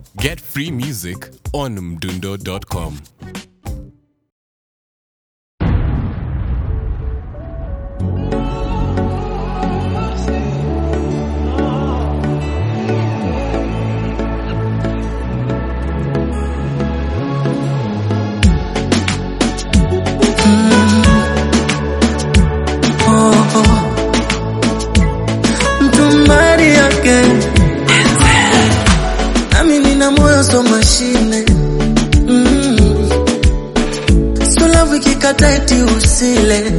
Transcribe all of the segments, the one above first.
Get free music on mdundo.com. mtumbari yake nami nina moyo so mashine mm. so love ikikata eti usile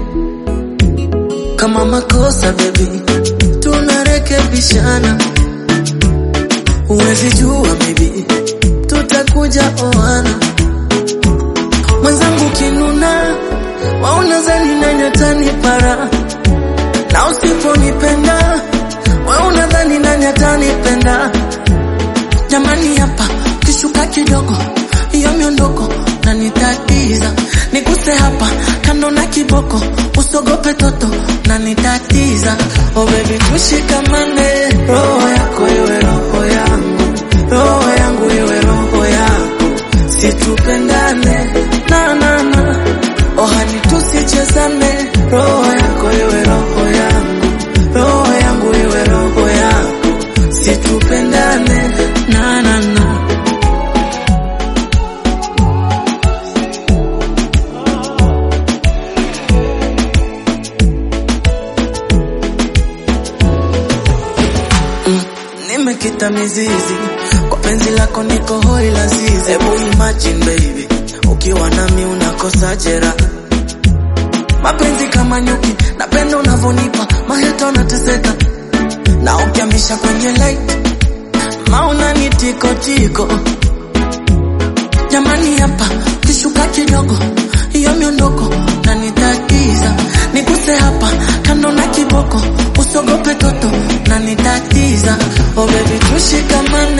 kama makosa bebi tunarekebishana huwezi jua maybe tutakuja oana mwenzangu kinuna waunazani nanyatani para na usiponipenda we unadhani nani atanipenda jamani hapa kishuka kidogo hiyo miondoko na nitatiza niguse hapa kando na kiboko usogope toto na nitatiza oh baby tushikamane roho yako iwe roho yangu roho yangu iwe roho yako situpendane na na na oh hani tusichezane roho yako iwe roho yangu roho yangu iwe roho yako situpendane na na na nimekita mizizi kwa penzi lako niko hoi lazizi hebu imagine baby ukiwa nami unakosa jera mapenzi kama nyuki napenda unavyonipa maheta unateseka na ukiamisha kwenye light mauna ni tiko tiko jamani hapa kishuka kidogo hiyo miondoko na nitatiza niguse hapa kando na kiboko usogope toto na nitatiza oh baby tushikamane